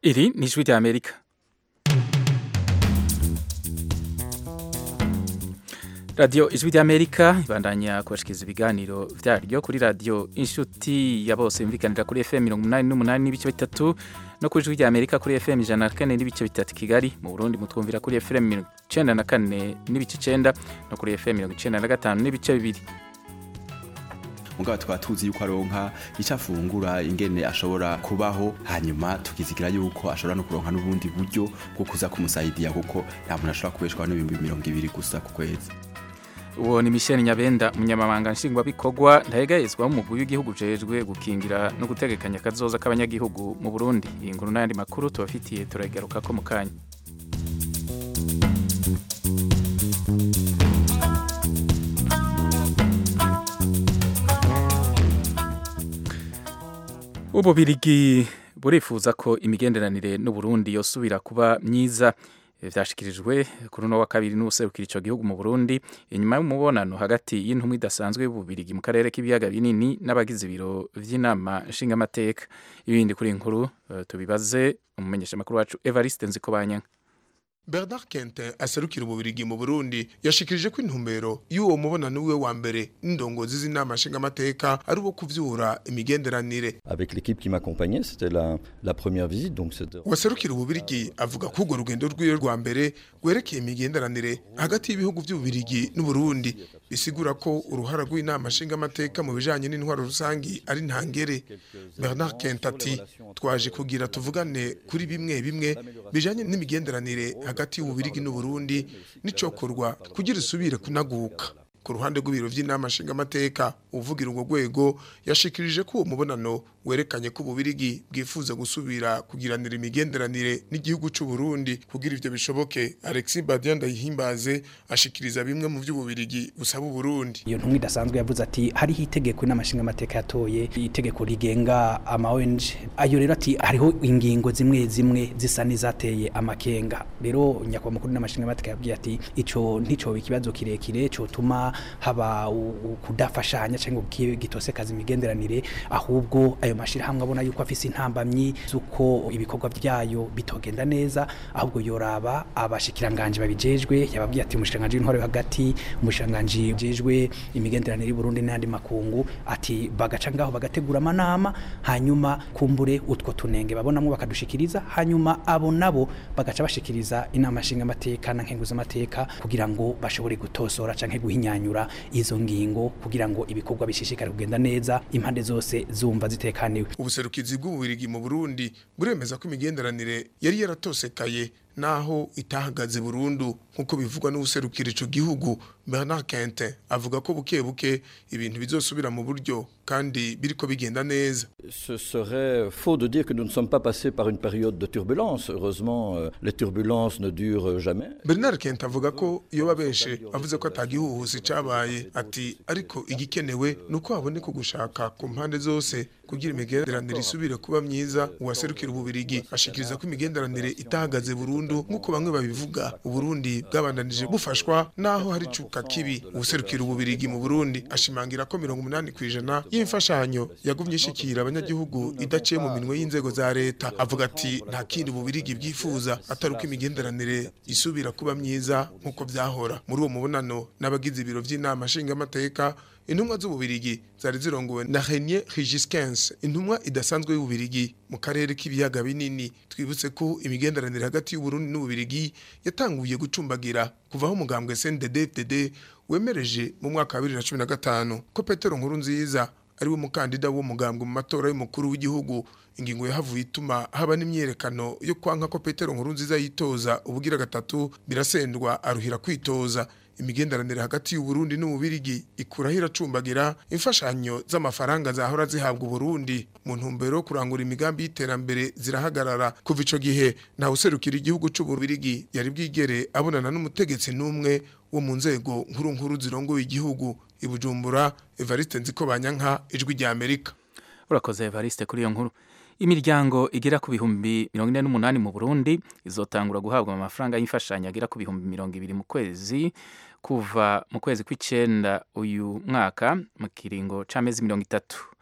Iri ni ijwi rya Amerika. radiyo ijwi rya Amerika ibandanya kubashikiriza ibiganiro vyaryo kuri radiyo inshuti ya bose yumvikanira kuri FM mirongo umunani n'umunani n'ibice bitatu no ku ijwi rya Amerika kuri FM ijana na kane n'ibice bitatu Kigali mu Burundi mutwumvira kuri FM mirongo icenda na kane n'ibice icenda no kuri FM mirongo icenda na gatanu n'ibice bibiri mugabo tukaba tuzi yuko aronka icyo afungura ingene ashobora kubaho hanyuma tukizigira yuko ashobora no kuronka n'ubundi buryo bwo kuza kumusaidia kuko nta muntu ashobora kubeshwaho n'ibihumbi mirongo ibiri gusa ku kwezi uwo ni Michel Nyabenda umunyamabanga nshingwabikorwa ntahegayezwa w'umugwi w'igihugu ujejwe gukingira no gutegekanya akazoza k'abanyagihugu mu Burundi iyi nkuru n'ayandi makuru tubafitiye turagaruka ko mu kanya ububirigi burifuza ko imigenderanire n'uburundi yosubira kuba myiza vyashikirijwe kuri uno wa kabiri n'ubuserukira ico gihugu mu Burundi inyuma y'umubonano hagati y'intumwa idasanzwe y'ububirigi mu karere k'ibiyaga binini n'abagize ibiro vy'inama nshingamateka ibindi kuri inkuru uh, tubibaze umumenyesha makuru wacu Evariste Nzikobanyanka Bernard Kente aserukira ububirigi mu Burundi yashikirije ko intumbero y'uwo mubonano wiwe wa mbere n'indongozi z'inama nshingamateka ari uwo kuvyura imigenderanire Avec l'équipe qui m'accompagnait, c'était la, la première visite, donc c'était... waserukira ububirigi avuga ko urwo rugendo rwiwe rwa mbere rwerekeye imigenderanire hagati y'ibihugu by'ububirigi n'uburundi bisigura ko uruhara rw'inama nshingamateka mu bijanye n'intwaro rusangi ari ntangere Bernard Kente ati twaje kugira tuvugane kuri bimwe bimwe bijanye n'imigenderanire hagati y'ububirigi n'uburundi n'icokorwa kugira isubire kunaguka ku ruhande rw'ibiro vy'inama nshingamateka uvugira urwo rwego yashikirije ko uwo mubonano werekanye ko ububirigi bwifuza gusubira kugiranira imigenderanire n'igihugu c'u Burundi kugira ivyo bishoboke Alexis Badian Ndayihimbaze ashikiriza bimwe mu vy'ububirigi busaba Burundi iyo ntumwa idasanzwe yavuze ati hariho itegeko n'amashinga amateka yatoye itegeko rigenga ama ONG ayo rero ati hariho ingingo zimwe zimwe zisa n'izateye amakenga rero nyakwa mukuru n'amashinga amateka yabwiye ati ico ntico ikibazo kirekire cyo tuma haba kudafashanya cyangwa gitosekaza imigenderanire ahubwo ayo mashirahamwe abona yuko afise intambamyi zuko ibikorwa byayo bitogenda neza ahubwo yoraba abashikiranganje babijejwe yababwiye ati umushikiranganje w'intwaro hagati umushikiranganje ujejwe imigenderanire y'u Burundi n'andi makungu ati bagaca ngaho bagategura amanama hanyuma kumbure utwo tunenge babonamwe bakadushikiriza hanyuma abo nabo bagaca bashikiriza inama nshinga amateka na nkenguza amateka kugira ngo bashobore gutosora canke guhinyanyura izo ngingo kugira ngo ibikorwa bishishikare kugenda neza impande zose zumva zitekaniwe ubuserukizi bw'ububirigi mu Burundi buremeza ko imigenderanire yari yaratosekaye naho itahagaze burundu nkuko bivugwa n'ubuserukira ico gihugu Bernard Kente avuga ko buke buke ibintu bizosubira mu buryo kandi biriko bigenda neza Ce serait faux de dire que nous ne sommes pas passés par une période de turbulence. Heureusement, euh, les turbulences ne durent jamais. Bernard Kente avuga ko iyo babeshe avuze ko atagihuhusi cabaye ati ariko igikenewe nuko haboneka ugushaka ku mpande zose kugira imigenderanire isubire kuba myiza uwaserukira ububirigi ashikiriza ko imigenderanire itahagaze burundu nk'uko bamwe babivuga uburundi bwabandanije bufashwa naho hari cuka kibi ubuserukira ububirigi mu burundi ashimangira ko mirongo umunani ku ijana y'imfashanyo yagumye ishikira abanyagihugu idaciye mu minwe y'inzego za leta avuga ati nta kindi ububirigi bwifuza atari uko imigenderanire isubira kuba myiza nk'uko byahora muri uwo mubonano n'abagize ibiro by'inama nshingamateka intumwa z'ububirigi zari zirongowe na Renier Rigiskens intumwa idasanzwe y'ububirigi mu karere k'ibiyaga binini twibutse ko imigenderanire hagati y'uburundi n'ububirigi yatanguye gucumbagira kuvaho umugambwe CNDD-FDD wemereje mu mwaka wa 2015 ko Petero Nkuru nziza ari we mukandida w'umugambwe mu matora y'umukuru w'igihugu ingingo yahavuye ituma haba n'imyerekano yo kwanka ko Petero Nkuru nziza yitoza ubugira gatatu birasendwa aruhira kwitoza imigenderanire hagati y'u Burundi n'ububirigi ikuraho iracumbagira imfashanyo z'amafaranga zahora zihabwa Burundi mu ntumbero yo kurangura imigambi y'iterambere zirahagarara kuva ico gihe nta userukira igihugu c'u Burundi yari bwigere abonana n'umutegetsi n'umwe wo mu nzego nkuru nkuru zirongoye igihugu ibujumbura Evariste Nziko Banyanka ijwi rya Amerika urakoze Evariste kuri iyo nkuru imiryango igera ku bihumbi mirongo ine n'umunani mu Burundi izotangura guhabwa amafaranga y'imfashanyo agera ku bihumbi mirongo ibiri mu kwezi kuva mu kwezi kw'icenda uyu mwaka mu kiringo c'amezi mirongo itatu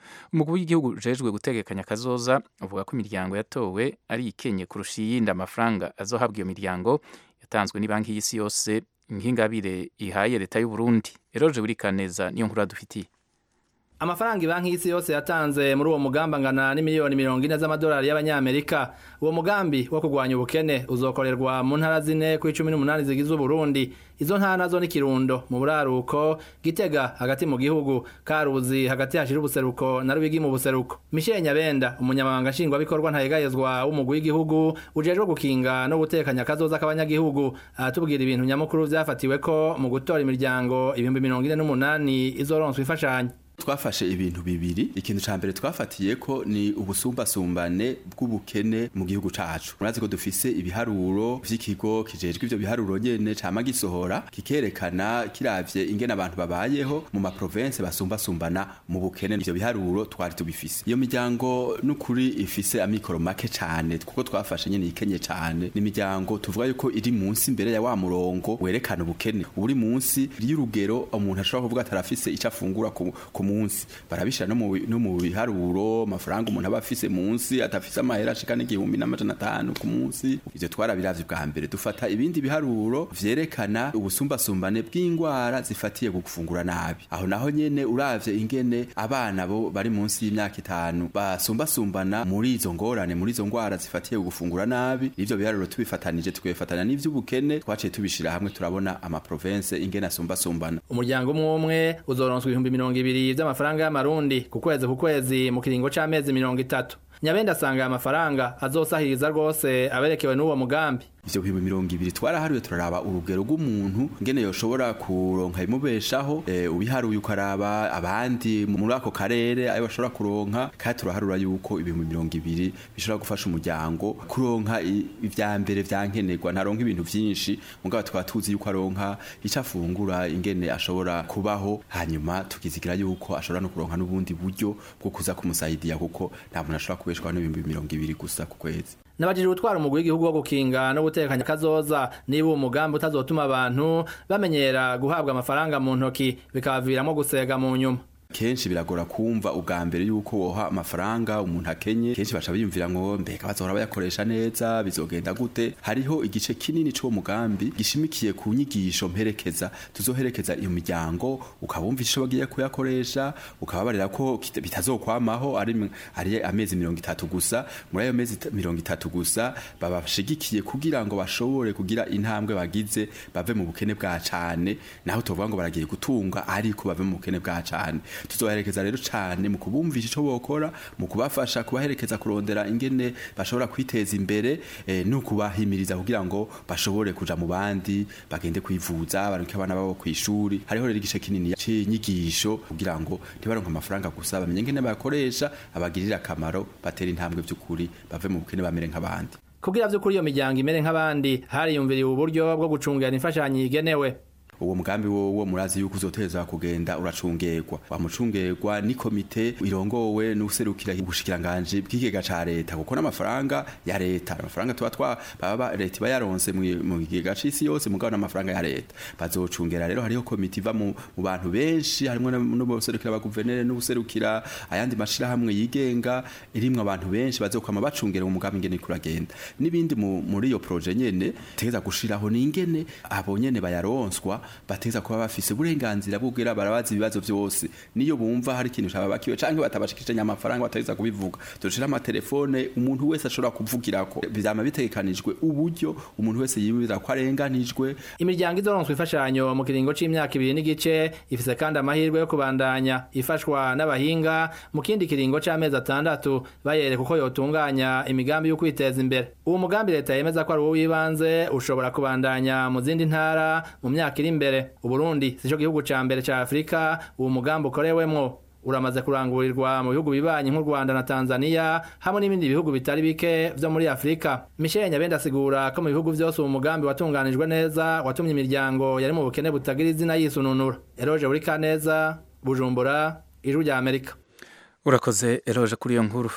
umugwi w'igihugu ujejwe gutegekanya kazoza uvuga ko imiryango yatowe ari ikenye kurusha iyindi amafaranga azohabwa iyo miryango yatanzwe n'ibanki y'isi yose nk'ingabire ihaye leta y'u Burundi eroje burikaneza niyo nkuru dufitiye amafaranga banki y'isi yose yatanze muri uwo mugambi angana n'imiliyoni mirongo ine z'amadolari y'abanyamerika uwo mugambi wo kurwanya ubukene uzokorerwa mu ntara zine kuri cumi n'umunani zigize uburundi izo ntara nazo ni kirundo mu buraruko gitega hagati mu gihugu karuzi hagati hashira ubuseruko na rubigi mu buseruko michel nyabenda umunyamabanga nshingwabikorwa ntayegayezwa w'umugwi w'igihugu ujejwe gukinga no gutekanya akazoza k'abanyagihugu aratubwira ibintu nyamukuru vyafatiwe ko mu gutora imiryango ibihumbi mirongo ine n'umunani izoronswa imfashanyo twafashe ibintu bibiri ikintu ca mbere twafatiye ko ni ubusumbasumbane bw'ubukene mu gihugu cacu murazi ko dufise ibiharuro vy'ikigo kijejwe ivyo biharuro nyene cama gisohora kikerekana kiravye ingene abantu babayeho mu maprovince basumbasumbana mu bukene ivyo biharuro twari tubifise iyo miryango n'ukuri ifise amikoro make cane kuko twafashe nyene ikenye cane ni imiryango tuvuga yuko iri munsi imbere ya wa murongo werekana ubukene uri munsi y'urugero umuntu ashobora kuvuga atarafise ico afungura ku, ku munsi barabishira no mu no mu biharuro amafaranga umuntu aba afise munsi atafise amahera ashika n'igihumbi n'amajana atanu ku munsi ivyo twarabiravye bwa mbere dufata ibindi biharuro vyerekana ubusumbasumbane bw'ingwara zifatiye ku gufungura nabi aho naho nyene uravye ingene abana bo bari munsi y'imyaka itanu basumbasumbana muri izo ngorane muri izo ngwara zifatiye ku gufungura nabi ivyo biharuro tubifatanije tukabifatanya n'ivy'ubukene twaciye tubishira hamwe turabona amaprovince ingene asumbasumbana umuryango umwe umwe uzoronswa ibihumbi mirongo ibiri vy'amafaranga y'amarundi ku kwezi ku kwezi mu kiringo c'amezi mirongo itatu nyabenda asanga aya mafaranga azosahiriza rwose aberekewe n'uwo mugambi ivyo bihumbi mirongo ibiri twaraharuye turaraba urugero rw'umuntu ngene yoshobora kuronka imubeshaho e, ubiharuye ukaraba abandi muri ako karere ayo bashobora kuronka kandi turaharura yuko ibihumbi mirongo ibiri bishobora gufasha umuryango kuronka ivya mbere vyankenerwa ntaronka ibintu vyinshi mugabo tukaba tuzi yuko aronka ico afungura ingene ashobora kubaho hanyuma tukizigira yuko ashobora no kuronka n'ubundi buryo bwo kuza kumusaidia kuko nta muntu ashobora kubeshwaho n'ibihumbi mirongo ibiri gusa ku kwezi nabajije gutwara umugwi w'igihugu wo gukinga no gutekanya kazoza niba uwo mugambi utazotuma abantu bamenyera guhabwa amafaranga mu ntoki bikabaviramo gusega mu nyuma kenshi biragora kumva ubwa mbere yuko woha amafaranga umuntu akenye kenshi baca biyumvira ngo mbega bazohora bayakoresha neza bizogenda gute hariho igice kinini c'uwo mugambi gishimikiye ku nyigisho mperekeza tuzoherekeza iyo miryango ukabumva ico bagiye kuyakoresha ukababarira ko bitazokwamaho ari ari amezi mirongo itatu gusa muri ayo mezi mirongo itatu gusa babashigikiye kugira ngo bashobore kugira intambwe bagize bave mu bukene bwa cane naho tuvuga ngo baragiye gutunga ariko bave mu bukene bwa cane tuzoherekeza rero cyane mu kubumvisha ico bokora mu kubafasha kubaherekeza kurondera ingene bashobora kwiteza imbere e, no kubahimiriza kugira ngo bashobore kuja mu bandi bagende kwivuza baronke abana babo kwishuri hariho rero igice kinini c'inyigisho kugira ngo ntibaronke amafaranga gusa bamenye ingene bayakoresha abagirira akamaro batera intambwe vy'ukuri bave mu bukene bamere nk'abandi kugira vy'ukuri iyo miryango imere nk'abandi hariyumviriwe uburyo bwo gucungera imfashanyo igenewe uwo mugambi wowo murazi yuko uzoteza kugenda uracungerwa wamucungerwa ni komite irongowe n'userukira ubushikiranganje bw'ikigega ca leta kuko n'amafaranga ya leta amafaranga tuba twa baba leta iba yaronse mu kigega c'isi yose mugabo n'amafaranga ya leta bazocungera rero hariho komite iva mu bantu benshi harimwo n'ubuserukira abaguverineri n'ubuserukira ayandi mashirahamwe yigenga irimwo abantu benshi bazokwama bacungera uwo mugambi ingene kuragenda n'ibindi muri iyo proje nyene tegeza gushiraho ni ingene abo nyene bayaronswa bateza kuba bafise uburenganzira bw'ubwira barabaza ibibazo byose niyo bumva hari ikintu cababakiwe canke batabashikije amafaranga batageza kubivuga dushira amatelefone umuntu wese ashobora kuvugirako vyama bitegekanijwe uburyo umuntu wese yibwira ko arenganijwe imiryango izoronswa imfashanyo mu kiringo c'imyaka ibiri n'igice ifise kandi amahirwe yo kubandanya ifashwa n'abahinga mu kindi kiringo c'amezi atandatu bayereka uko yotunganya imigambi yo kwiteza imbere uwo mugambi leta yemeza ko ari uwo w'ibanze ushobora kubandanya mu zindi ntara mu myaka iri imbere uburundi sico gihugu ca mbere ca afurika uwo mugambi ukorewemwo uramaze kurangurirwa mu bihugu bibanyi nk'u Rwanda na Tanzania hamwe n'ibindi bihugu bitari bike vyo muri Afrika Michel Nyabenda asigura ko mu bihugu vyose uwo mugambi watunganijwe neza watumye imiryango yari mu bukene butagira izina yisununura Eroje buri kaneza Bujumbura ijuru rya Amerika urakoze Eroje kuri iyo nkuru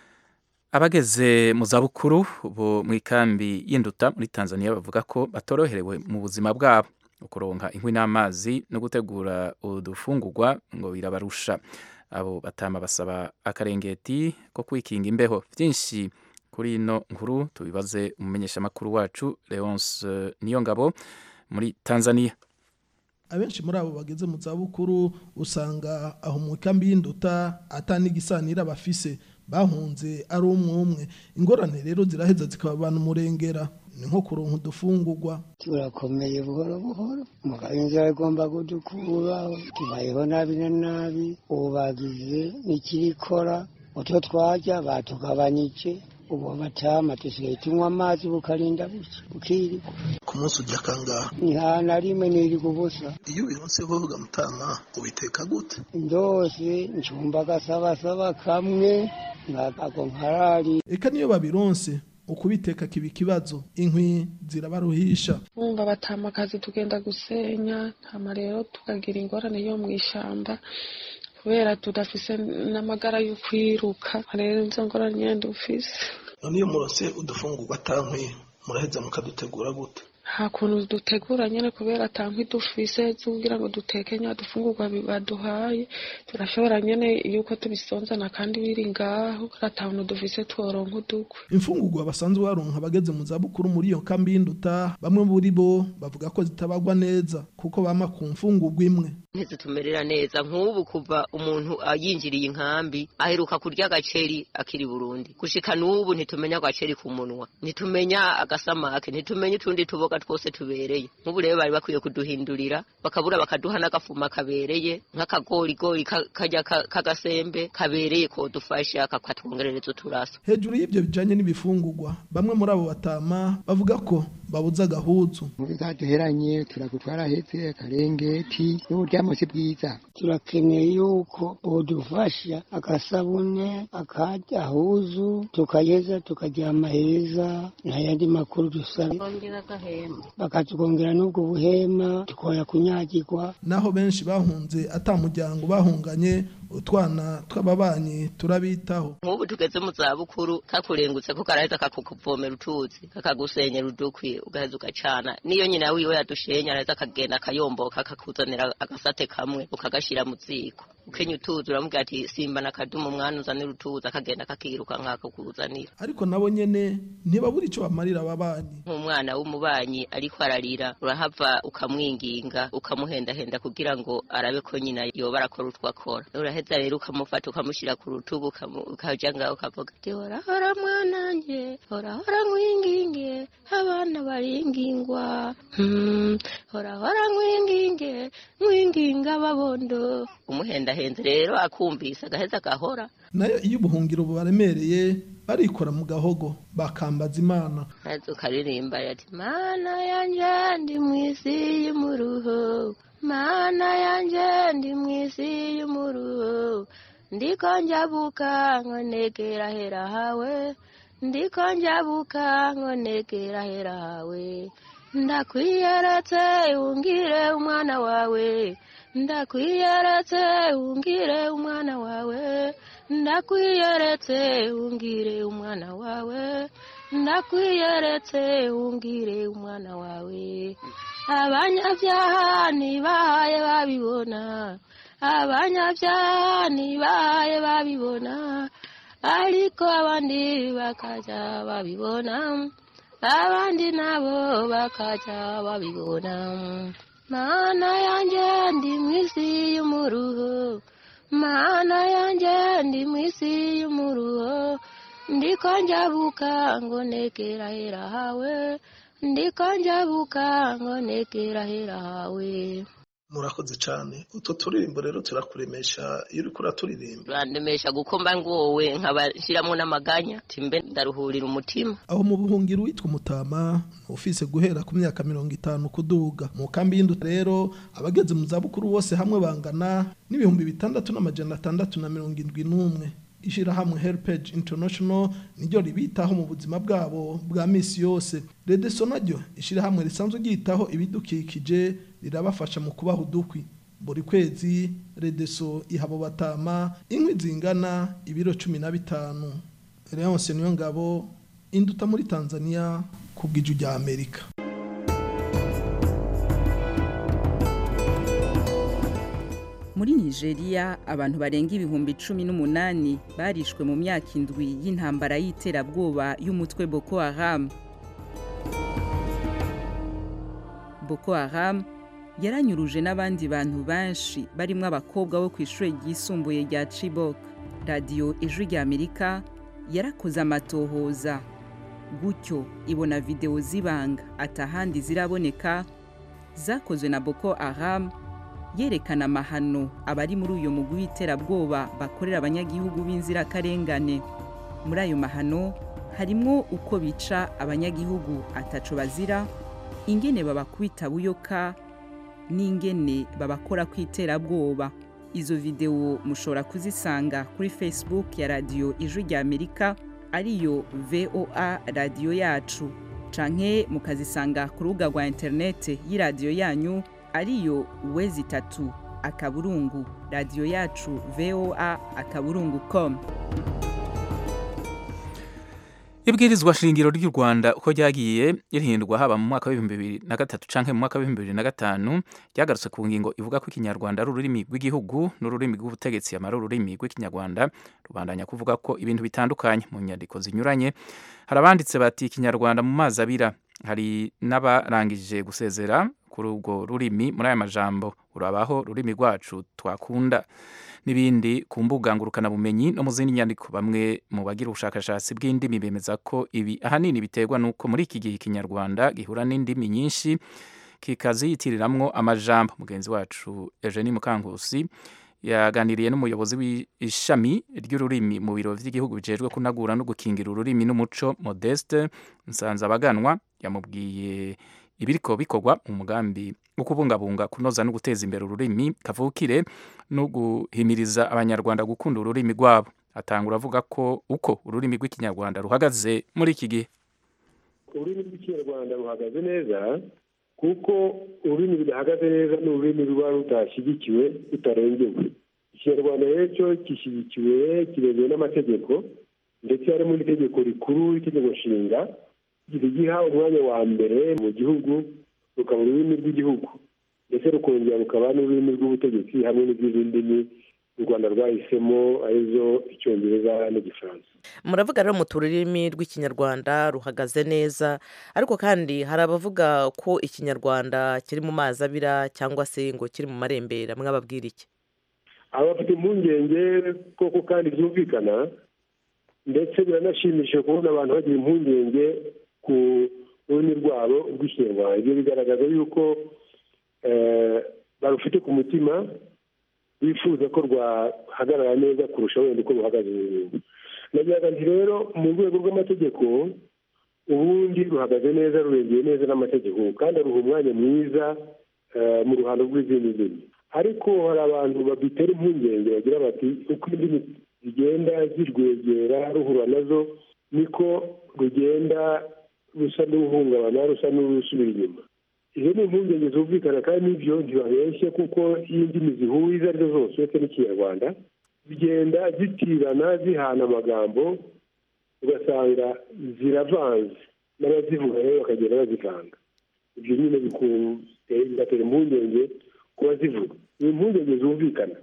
abageze mu zabukuru bo mu ikambi y'induta muri Tanzania bavuga ko batoroherewe mu buzima bwabo ukuronka inkwi n'amazi no gutegura udufungurwa ngo birabarusha abo batama basaba akarengeti ko kwikinga imbeho byinshi kuri ino nkuru tubibaze umumenyeshamakuru wacu leonce niyongabo muri tanzania abenshi muri abo bageze mu zabukuru usanga aho mu kambi y'induta atanigisanira bafise bahunze ari umwe umwe ingorane rero ziraheza zikababana umurengera ni nko kuronka udufungurwa turakomeye buhoro buhoro mugabo inzira igomba kudukura tubayeho nabi na nabi ubu bagize n'ikirikora utwo twarya batugabanyije ubu batama dusigaye tunywa amazi bukarinda buke bukirirwa ku munsi ujya kangaha ni hana rimwe niriga ubusa iyo ubironse vuga mutama ubiteka gute ndose ncumba agasabasaba kamwe nkako nkarari eka niyo babironse ukubiteka kiba ikibazo inkwi zirabaruhisha wumva batama akazi tugenda gusenya hama rero tukagira ingorane yo mu ishamba kubera tudafise n'amagara yo kwiruka rero izo ngorane nyene dufise none iyo murose udufungurwa atankwi muraheza mukadutegura gute nta kuntu dutegura nyene kubera ata nkwi dufise zugira ngo duteke nya dufungurwa baduhaye turashobora nyene yuko tubisonzana kandi biri ngaho ata kuntu dufise tworonka udukwe imfungurwa basanzwe baronka abageze mu zabukuru muri iyo kambi y'induta bamwe muri bo bavuga ko zitabagwa neza kuko bama ku mfungurwa imwe ntizitumerera neza nk'ubu kuva umuntu yinjiriye inkambi aheruka kurya agaceri akiri burundi gushika n'ubu ntitumenya agaceri ku munwa ntitumenya agasamake ntitumenya utundi tuboga twose tubereye nk'ubu rero bari bakwiye kuduhindurira bakabura bakaduha n'agafuma kabereye nk'akagorigori kajya k'agasembe kabereye kodufasha kakatwongerereza uturaso hejuru y'ibyo bijanye n'ibifungurwa bamwe muri abo batama bavuga ko babuze agahuzu mu bizaduheranye turagutwara hepfo akarengeti n'uburyamo si bwiza turakeneye yuko bodufasha agasabune akagahuzu tukageza tukaryama heza nta yandi makuru dusaba bakatwongera n'ubwo buhema tukoya kunyagirwa naho benshi bahunze ata muryango bahunganye utwana tw'ababanyi turabitaho nk'ubu tugeze mu zabukuru kakurengutse ko karaheza kakukuvomera utuzi kakagusenyera udukwi ugaheza ugacana niyo nyina wiwe yadushenya araheza akagenda akayomboka akakuzanira agasate kamwe ukagashyira mu ziko ukenya utuzi uramubwira ati simba na kadumu umwana uzanira utuzi akagenda akakiruka nk'ako kuzanira ariko nabo nyene ntibabura icyo bamarira ababanyi nk'umwana w'umubanyi ariko ararira urahava ukamwinginga ukamuhendahenda kugira ngo arabe ko nyina yoba arakora utwo akora uraheza rero ukamufata ukamushyira ku rutugu ukaja ngaho ukavuga ati horahora mwananje horahora nkwinginge abana baringingwa hmm, horahora nkwinginge nkwinginga babondo umuhendahenze rero akumvise agaheza agahora nayo iyo ubuhungiro bubaremereye barikora mu gahogo bakambaza imana maze ukaririmba ati mana yanje ndi mu isi y'umuruho mana yanje ndi mu isi y'umuruho ndiko njabuka nkonegera hera hawe ndiko njabuka nkonegera hera hawe ndakwiyeretse ungire umwana wawe ndakwiyeretse ungire umwana wawe ndakwiyeretse ungire umwana wawe ndakwiyeretse ungire umwana wawe abanyabyaha ntibahaye babibona abanyabyaha ntibahaye babibona ariko abandi bakajya babibona abandi nabo bakajya babibona mana yanjye ndi mu isi y'umuruho mana yanjye ndi mu isi y'umuruho ndiko njabuka ngo negera hera hawe ndiko njabuka ngo negera hera hawe murakoze cyane utwo turirimbo rero turakuremesha iyo uriko uraturirimba urandemesha gukomba ngowe nkabashyiramo n'amaganya timbe ndaruhurira umutima aho mu buhungiro witwa umutama ufise guhera ku myaka mirongo itanu kuduga mu kambi y'indu rero abageze mu zabukuru bose hamwe bangana n'ibihumbi bitandatu n'amajana atandatu na mirongo indwi n'umwe ishyirahamwe helpage international niryo ribitaho mu buzima bwabo bwa misi yose redeso naryo ishyirahamwe risanzwe ryitaho ibidukikije rirabafasha mu kubaha udukwi buri kwezi redeso ihabo batama inkwi zingana ibiro cumi na bitanu leonce niyo ngabo induta muri tanzania ku bw'iju rya amerika muri muri nigeria abantu barenga ibihumbi cumi n'umunani barishwe mu myaka indwi y'intambara y'iterabwoba y'umutwe boko haram boko haram yaranyuruje n'abandi bantu benshi barimo abakobwa bo ku ishuri ryisumbuye rya chibok radiyo ijwi ry'amerika yarakoze amatohoza gutyo ibona videwo z'ibanga atahandi ziraboneka zakozwe na boko haram yerekana amahano abari muri uyu mugwi w'iterabwoba bakorera abanyagihugu b'inzirakarengane muri ayo mahano harimo uko bica abanyagihugu ataco bazira ingene babakubita buyoka n'ingene babakora ku iterabwoba izo videwo mushobora kuzisanga kuri facebook ya radiyo ijwi rya amerika ariyo voa radiyo yacu canke mukazisanga ku rubuga rwa interinete y'iradiyo yanyu ariyo wezi itatu akaburungu radiyo yacu voa akaburungu com ibwirizwa shingiro ry'u rwanda uko ryagiye rihindurwa haba mu mwaka w'ibihumbi bibiri na gatatu canke mu mwaka w'ibihumbi bibiri na gatanu ryagarutse ku ngingo ivuga ko ikinyarwanda ari ururimi rw'igihugu n'ururimi rw'ubutegetsi amara ururimi rw'ikinyarwanda rubandanya kuvuga ko ibintu bitandukanye mu nyandiko zinyuranye hari abanditse bati ikinyarwanda mu mazi abira hari n'abarangije gusezera kuri urwo rurimi muri aya majambo urabaho rurimi rwacu twakunda n'ibindi ku mbuga ngurukanabumenyi no mu zindi nyandiko bamwe mu bagira ubushakashatsi bw'indimi bemeza ko ibi ahanini biterwa n'uko muri iki gihe ikinyarwanda gihura n'indimi nyinshi kikaziyitiriramwo amajambo mugenzi wacu Eugenie Mukankusi yaganiriye n'umuyobozi w'ishami ry'ururimi mu biro by'igihugu bijejwe kunagura no gukingira ururimi n'umuco Modeste Nsanzabaganwa yamubwiye ibiriko bikorwa mu mugambi wo kubungabunga kunoza no guteza imbere ururimi kavukire no guhimiriza abanyarwanda gukunda ururimi rwabo atangura avuga ko uko ururimi rw'ikinyarwanda ruhagaze muri iki gihe ururimi rw'ikinyarwanda ruhagaze neza kuko ururimi rudahagaze neza ni ururimi ruba rudashyigikiwe rutarengewe ikinyarwanda rero cyo gishyigikiwe kiremewe n'amategeko ndetse harimo n'itegeko rikuru itegeko nshinga rigiha umwanya wa mbere mu gihugu rukaba ururimi rw'igihugu ndetse rukongera rukaba n'ururimi rw'ubutegetsi hamwe n'izindi ndimi u rwanda rwahisemo arizo icyongereza n'igifaransa muravuga rero mu tururimi rw'ikinyarwanda ruhagaze neza ariko kandi hari abavuga ko ikinyarwanda kiri mu mazi abira cyangwa se ngo kiri mu marembera mwababwira iki aba bafite impungenge koko kandi byumvikana ndetse biranashimishije kubona abantu bagira impungenge ku rurimi rwabo rw'ikinyarwanda ibyo bigaragaza yuko barufite ku mutima bifuza ko rwahagarara neza kurusha wenda uko ruhagaze ubu nagira nti rero mu rwego rw'amategeko ubundi ruhagaze neza rurengeye neza n'amategeko kandi ruha umwanya mwiza mu ruhando rw'izindi ndimi ariko hari abantu babitera impungenge bagira bati uko indimi zigenda zirwegera ruhura nazo niko rugenda rusa n'uruhungabana rusa n'urusubira inyuma izo ni impungenge zumvikana kandi n'ibyo ntibabeshye kuko iyo indimi zihuye izo arizo zose uretse n'ikinyarwanda zigenda zitirana zihana amagambo ugasanga ziravanze n'abazivuga rero bakagenda bazivanga ibyo nyine bigatera impungenge ku bazivuga ni impungenge zumvikana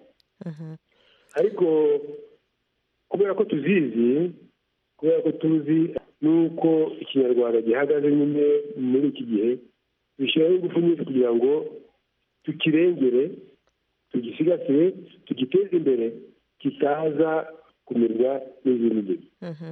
ariko kubera ko tuzizi kubera ko tuzi n'uko ikinyarwanda gihagaze nyine muri iki gihe bishyiraho ingufu nyinshi kugira ngo tukirengere tugisigasire tugiteze imbere kitaza kumirwa n'izindi ndimi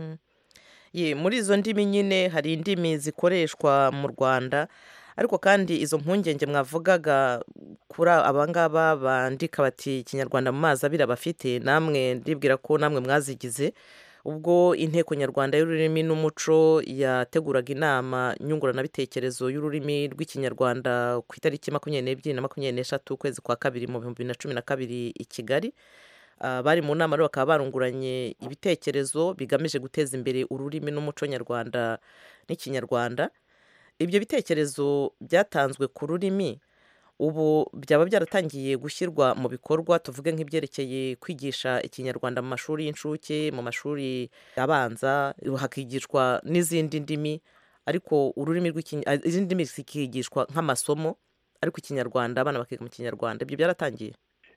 ye muri izo ndimi nyine hari indimi zikoreshwa mu rwanda ariko kandi izo mpungenge mwavugaga kuri abangaba bandika bati ikinyarwanda mu mazi abiri bafite namwe ndibwira ko namwe mwazigize ubwo inteko nyarwanda y'ururimi n'umuco yateguraga inama nyunguranabitekerezo y'ururimi rw'ikinyarwanda ku itariki makumyabiri n'ebyiri na makumyabiri n'eshatu ukwezi kwa kabiri mu bihumbi bibiri na cumi na kabiri i kigali bari mu nama rero bakaba barunguranye ibitekerezo bigamije guteza imbere ururimi n'umuco nyarwanda n'ikinyarwanda ibyo bitekerezo byatanzwe ku rurimi ubu byaba byaratangiye gushyirwa mu bikorwa tuvuge nk'ibyerekeye kwigisha ikinyarwanda mu mashuri y'incuke mu mashuri abanza hakigishwa n'izindi ndimi ariko ururimi izindi ndimi zikigishwa nk'amasomo ariko ikinyarwanda abana bakiga mu kinyarwanda ibyo byaratangiye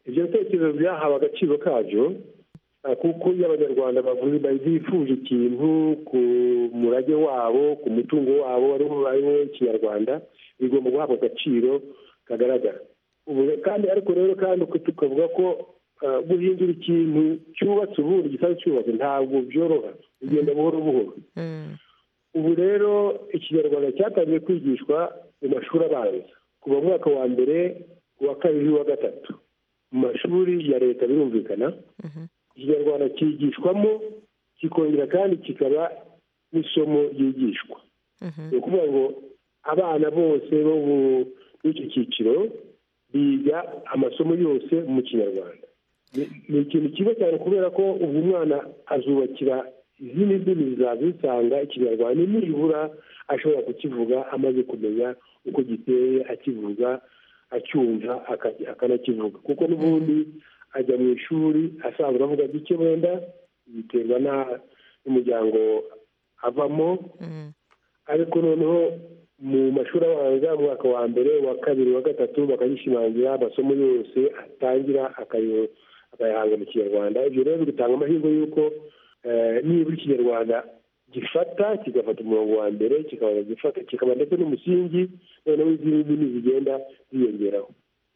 ibyo bitekerezo byahawe agaciro kabyo kuko iyo abanyarwanda bavuze bifuje ikintu ku murage wabo ku mutungo wabo ariwo ikinyarwanda bigomba guhabwa agaciro kagaragara kandi ariko rero kandi tukavuga ko guhindura ikintu cyubatse ubundi gisanzwe cyubatse ntabwo byoroha bigenda buhoro buhoro ubu rero ikinyarwanda cyatangiye kwigishwa mu mashuri abanza kuva mu mwaka wa mbere uwa kabiri uwa gatatu mu mashuri ya leta birumvikana ikinyarwanda cyigishwamo kikongera kandi kikaba n'isomo ryigishwa ni ukuvuga ngo abana bose bo muri icyo cyiciro biga amasomo yose mu kinyarwanda ni ikintu cyiza cyane kubera ko ubu umwana azubakira izindi ndimi zizaza zisanga ikinyarwanda nibura ashobora kukivuga amaze kumenya uko giteye akivuga acyumva akanakivuga kuko n'ubundi ajya mu ishuri asanzwe avuga gike wenda biterwa n'umuryango avamo ariko noneho mu mashuri abanza umwaka wa mbere uwa kabiri uwa gatatu bakagishimangira amasomo yose atangira akayahanga mu kinyarwanda ibyo rero bigatanga amahirwe y'uko nibura ikinyarwanda gifata kigafata umurongo wa mbere kikaba gifata kikaba ndetse n'umusingi noneho izindi ndimi zigenda ziyongeraho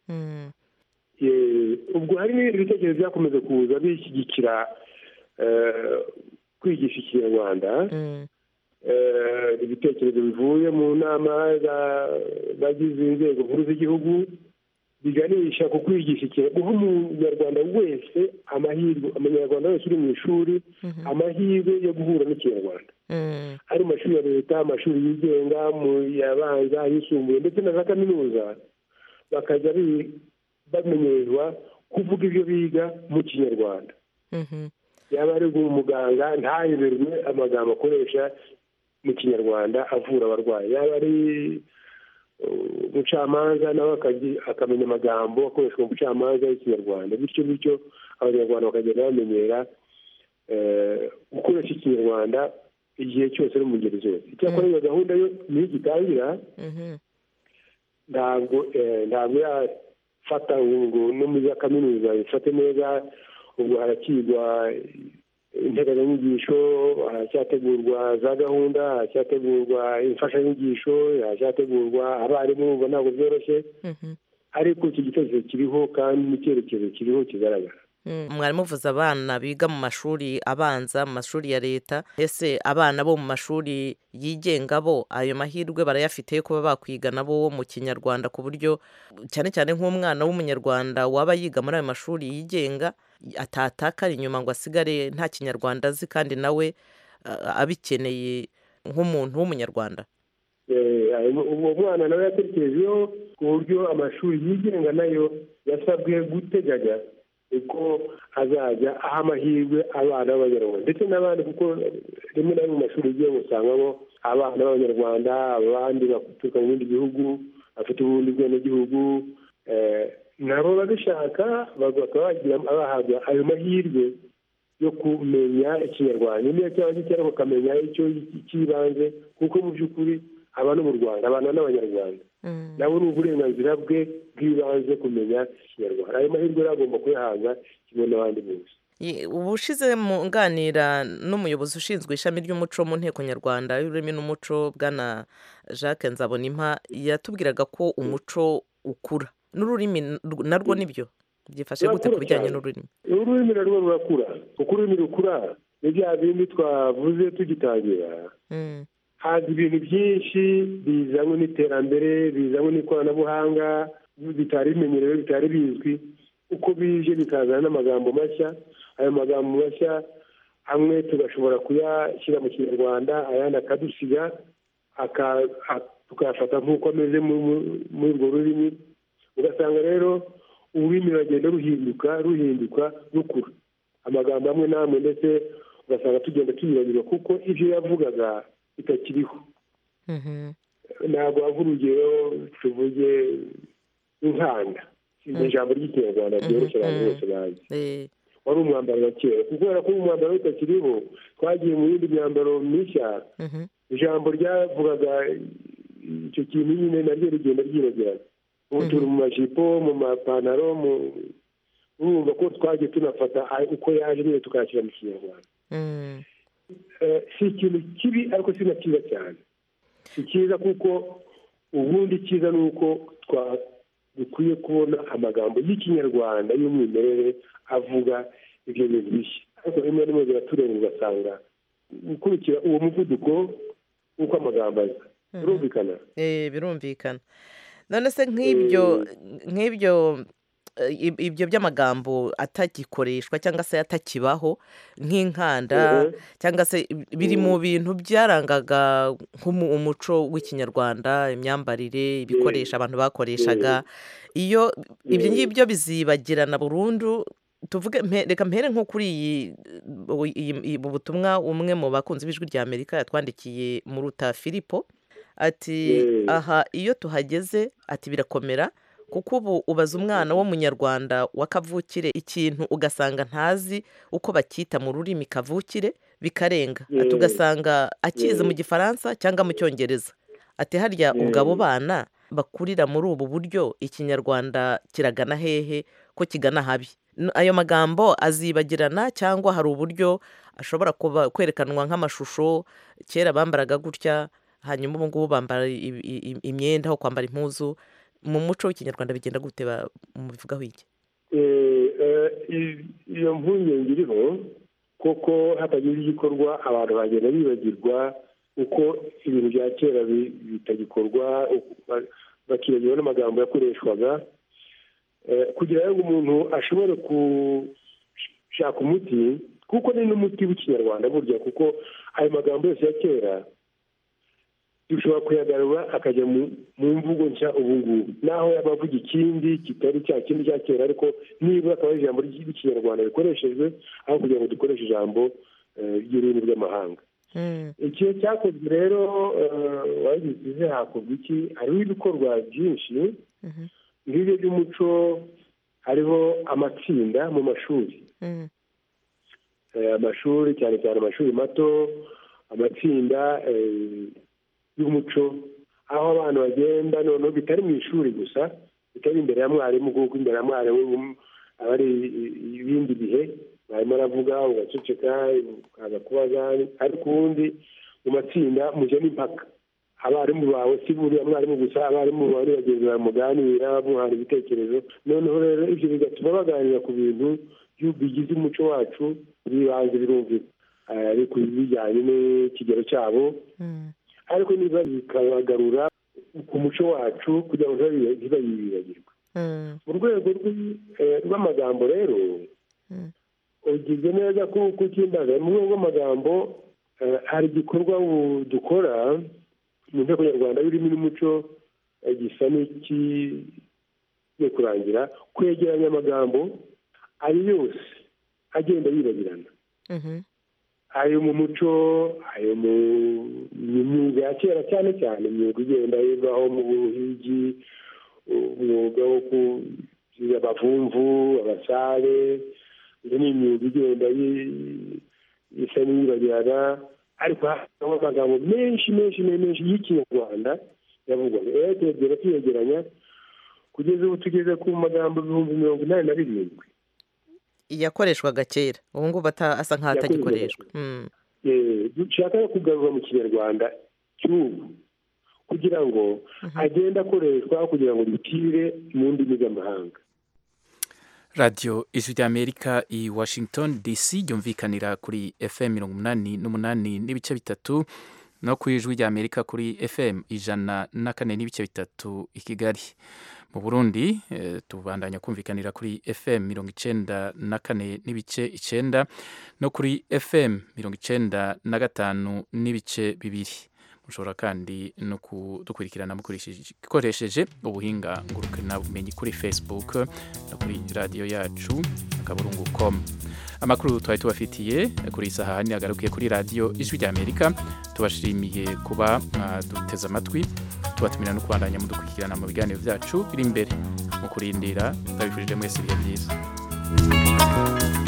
ubwo hari n'ibindi bitekerezo byakomeje kuza bishyigikira kwigisha ikinyarwanda ibitekerezo bivuye mu nama z'abagize inzego nkuru z'igihugu biganisha ku kwigisha ikinyarwanda guha umunyarwanda wese amahirwe umunyarwanda wese uri mu ishuri amahirwe yo guhura n'ikinyarwanda ari mu mashuri ya leta amashuri yigenga mu yabanza ayisumbuye ndetse na za kaminuza bakajya bamenyerwa kuvuga ibyo biga mu kinyarwanda yaba ari umuganga ntayoberwe amagambo akoresha mu kinyarwanda avura abarwayi yaba ari umucamanza nawe akamenya amagambo akoreshwa mu bucamanza y'ikinyarwanda bityo bityo abanyarwanda bakagenda bamenyera gukoresha ikinyarwanda igihe cyose no mu ngeri zose icyakora iyo gahunda yo niyo igitangira ntabwo ntabwo yafata ngo no muri za kaminuza ifate neza ubwo harakigwa integanyanyigisho haracyategurwa za gahunda haracyategurwa imfashanyigisho haracyategurwa abarimu ubwo ntabwo byoroshye ariko iki gitekerezo kiriho kandi n'icyerekezo kiriho kigaragara mwarimu uvuze abana biga mu mashuri abanza mu mashuri ya leta ese abana bo mu mashuri yigenga bo ayo mahirwe barayafite yo kuba bakwiga nabo mu kinyarwanda ku buryo cyane cyane nk'umwana w'umunyarwanda waba yiga muri ayo mashuri yigenga atatakara inyuma ngo asigare nta kinyarwanda azi kandi nawe abikeneye nk'umuntu w'umunyarwanda uwo mwana nawe yatekerejeho ku buryo amashuri yigenga nayo yasabwe guteganya uko azajya aha amahirwe abana b'abanyarwanda ndetse n'abandi kuko rimwe na rimwe mu mashuri yigenga usangamo abana b'abanyarwanda abandi baturuka mu bindi bihugu bafite ubundi bwenegihugu nabo babishaka bakaba bagira bahabwa ayo mahirwe yo kumenya ikinyarwanda niyo cyaba gikera bakamenya icyo cy'ibanze kuko mu by'ukuri aba no mu rwanda abana n'abanyarwanda nabo ni uburenganzira bwe bw'ibanze kumenya ikinyarwanda ayo mahirwe rero agomba kuyahabwa kimwe n'abandi bose ubushize mu nganira n'umuyobozi ushinzwe ishami ry'umuco mu nteko nyarwanda y'ururimi n'umuco bwana jacques nzabonimpa yatubwiraga ko umuco ukura n'ururimi narwo nibyo byifashe gute ku bijyanye n'ururimi ururimi narwo rurakura kuko ururimi rukura ni bya bindi twavuze tugitangira haza ibintu byinshi bizanywe n'iterambere bizanywe n'ikoranabuhanga bitari bimenyerewe bitari bizwi uko bije bikazana n'amagambo mashya ayo magambo mashya amwe tugashobora kuyashyira mu kinyarwanda ayandi akadusiga tukayafata nk'uko ameze muri urwo rurimi ugasanga rero ururimi ruragenda ruhinduka ruhinduka rukura amagambo amwe n'amwe ndetse ugasanga tugenda tunyuranyurwa kuko ibyo yavugaga bitakiriho ntabwo wava urugero tuvuge inkanda ni ijambo ry'ikinyarwanda ryoroshye abantu bose bazi wari umwambaro wa kera kubera ko umwambaro utakiriho twagiye mu yindi myambaro mishya ijambo ryavugaga icyo kintu nyine naryo rigenda ryibagirana ubu turi mu majipo mu mapantaro urumva ko twagiye tunafata uko yaje nyine tukayashyira mu kinyarwanda si ikintu kibi ariko si na cyiza cyane si cyiza kuko ubundi icyiza ni uko dukwiye kubona amagambo y'ikinyarwanda y'umwimerere avuga ibyo bintu bishya ariko rimwe na rimwe biraturenga ugasanga gukurikira uwo muvuduko w'uko amagambo aza birumvikana birumvikana none se nk'ibyo nk'ibyo ibyo by'amagambo atagikoreshwa cyangwa se atakibaho nk'inkanda cyangwa se biri mu bintu byarangaga umuco w'ikinyarwanda imyambarire ibikoresho abantu bakoreshaga iyo ibyo ngibyo bizibagirana burundu tuvuge reka mpere nko kuri iyi butumwa umwe mu bakunzi b'ijwi rya amerika yatwandikiye mu ruta filipo ati aha iyo tuhageze ati birakomera kuko ubu ubaza umwana w'umunyarwanda wa kavukire ikintu ugasanga ntazi uko bacyita mu rurimi kavukire bikarenga ati ugasanga akize mu gifaransa cyangwa mu cyongereza ati harya ubwo abo bana bakurira muri ubu buryo ikinyarwanda kiragana hehe ko kigana habi ayo magambo azibagirana cyangwa hari uburyo ashobora kuba kwerekanwa nk'amashusho kera bambaraga gutya hanyuma ubu ngubu bambara imyenda aho kwambara impuzu mu muco w'ikinyarwanda bigenda gute mubivugaho iki iyo mpungenge iriho kuko hatagize igikorwa abantu bagenda bibagirwa uko ibintu bya kera bitagikorwa bakibagirwa n'amagambo yakoreshwaga kugira ngo umuntu ashobore gushaka umuti kuko ni n'umuti w'ikinyarwanda burya kuko ayo magambo yose ya kera dushobora kuyagarura akajya mu mvugo nshya ubu ngubu naho yaba avuga ikindi kitari cya kindi cya kera ariko nibura akaba ari ijambo ry'ikinyarwanda rikoreshejwe aho kugira ngo dukoreshe ijambo ry'ururimi rw'amahanga igihe cyakozwe rero wagize hakorwa iki hariho ibikorwa byinshi ngibyo by'umuco hariho amatsinda mu mashuri amashuri cyane cyane amashuri mato amatsinda y'umuco aho abantu bagenda noneho bitari mu ishuri gusa bitari imbere ya mwarimu kuko imbere ya mwarimu aba ari ibindi bihe barimo aravuga ugaceceka ukaza kubaza ariko ubundi mu matsinda mujya n'impaka abarimu bawe si buriya mwarimu gusa abarimu bawe bagenzi bawe muganira muhana ibitekerezo noneho rero ibyo bigatuma baganira ku bintu bigize umuco wacu bibanze birumvikana ariko bijyanye n'ikigero cyabo ariko niba bikabagarura ku muco wacu kugira ngo ntibayibagirwe mu rwego rw'amagambo rero ugize neza ko ukimbaza mu rwego rw'amagambo hari igikorwa dukora mu nteko nyarwanda birimo n'umuco gisa n'ikigiye kurangira kwegeranya amagambo ayo yose agenda yibagirana ayo mu muco ayo mu myuga ya kera cyane cyane imyuga igenda ivaho mu buhigi umwuga wo kugira abavumvu abasare iyo ni imyuga igenda isa n'iyibagirana ariko harimo amagambo menshi menshi menshi y'ikinyarwanda yavugwaga rero turegera tuyegeranya kugeza ubu tugeze ku magambo ibihumbi mirongo inani na birindwi yakoreshwaga kera ubu ngubu asa nk'aho atagikoreshwa dushaka kugarura mu kinyarwanda cy'ubu kugira ngo agende akoreshwa kugira ngo dutire mu ndimi z'amahanga radiyo ijwi ry'amerika i washington dc ryumvikanira kuri fm mirongo umunani n'umunani n'ibice bitatu no ku ijwi ry'amerika kuri fm ijana na kane n'ibice bitatu i kigali mu burundi tubandanya kumvikanira kuri fm mirongo icenda na kane n'ibice icenda no kuri fm mirongo icenda na gatanu n'ibice bibiri mushobora kandi no kudukurikirana mukoresheje ubuhinga ngurukana bumenyi kuri facebook no kuri radiyo yacu akaburungu com amakuru twari tubafitiye kuri iyi saha agarukiye kuri radiyo ijwi ry'amerika tubashimiye kuba duteze amatwi tubatumira no kubandanya mudukurikirana mu biganiro byacu biri imbere mu kurindira ndabifurije mwese ibihe byiza